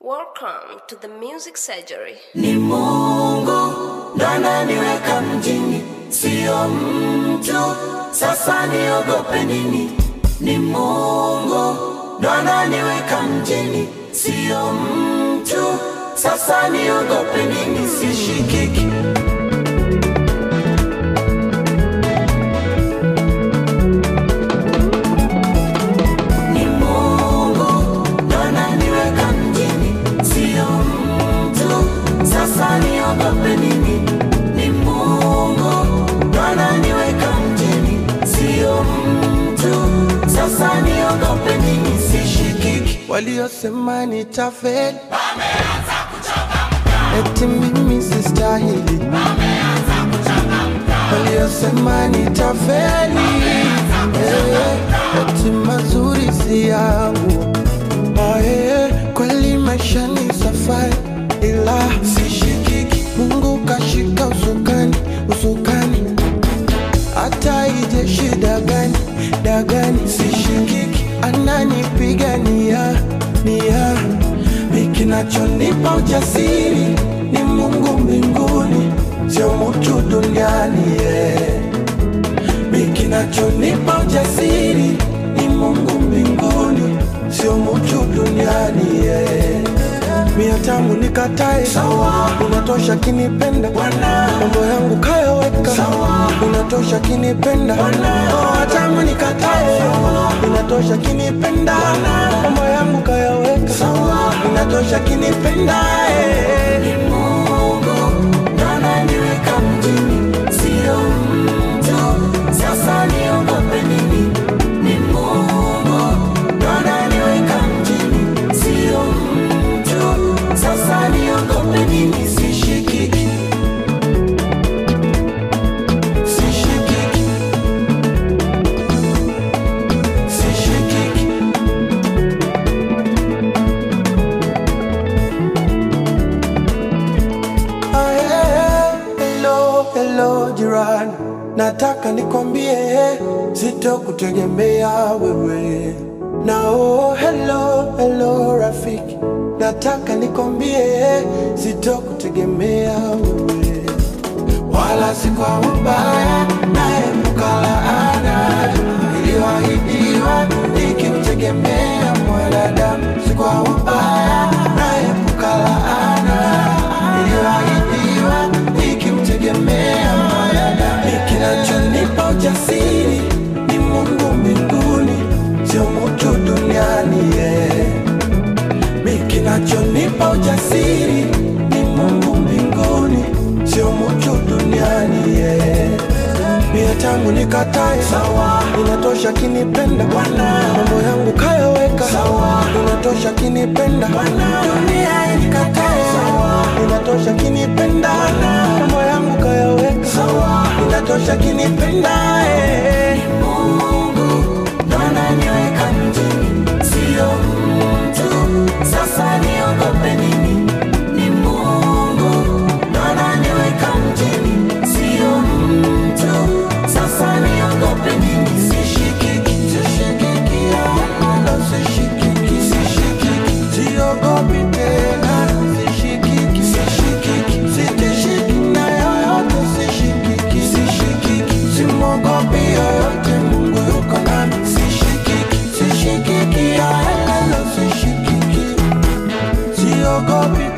Welcome to the Music Surgery. Ni Mungu ndo ananiweka mjini, sio mtu. Sasa niogope nini? Ni Mungu ndo ananiweka mjini, sio mtu. Sasa niogope nini? Sishikiki. Ni Mungu ndo ananiweka mjini, sio mtu. Sasa niogope nini? Ni Mungu ndo ananiweka mjini, sio mtu. Sasa niogope nini? Sishikiki. waliosema nitafeli eti mimi sistahili waliosema nitafeli eh, eti mazuri si yangu Ah, eh, kweli maisha ni safari ila sishikiki mungu kashika usukani usukani hata ije shida gani dagani sishikiki ananipigania nia mikinachonipa ujasiri ni mungu mbinguni sio mutu duniani yeah. mikinachonipa ujasiri ni mungu mbinguni sio mutu duniani yeah. mia tamu nikatae sawa unatosha kinipenda Bwana mambo yangu kayaweka sawa unatosha kinipenda oh, tamu nikatae unatosha kinipenda mambo yangu kayaweka sawa unatosha kinipenda eh. Ni Mungu ndo ananiweka mjini, sio mtu. Sasa niogope nini? Ni Mungu ndo ananiweka mjini, sio mtu. Sasa niogope nini? Sishikiki, sishikiki, sishikiki. Ah, yeah. Hello, hello jirani, nataka nikwambie sitokutegemea wewe. Na oh, hello, hello rafiki, nataka nikwambie sitokutegemea wewe, wala si kwa ubaya, naepuka laana iliyoahidiwa nikimtegemea mwanadamu, si kwa ubaya, naepuka laana iliyoahidiwa nikimtegemea mwanadamu. Kinachonipa ujasiri ni Mungu mbinguni, sio mtu duniani yeah. Mi kinachonipa ujasiri ni Mungu mbinguni, sio mtu duniani yeah. Mia tangu nikatae sawa, inatosha kinipenda Bwana, mambo yangu kayaweka sawa, inatosha kinipenda Bwana, dunia inikatae sawa, inatosha kinipenda Bwana, mambo yangu kayaweka sawa, inatosha kinipenda eh. Mungu ndo ananiweka mjini, sio mtu. Sasa niogope nini? Ni Mungu ndo ananiweka mjini, sio mtu. Sasa niogope nini? Sishikiki, Sishikiki, wala sishikiki, sishikiki. Siogopi tena, sishikiki, sishikiki. Sitishiki na yoyote, sishikiki, sishikiki. Simwogopi yoyote, Mungu yuko nami, sishikiki, sishikiki, wala sishikiki. Siogopi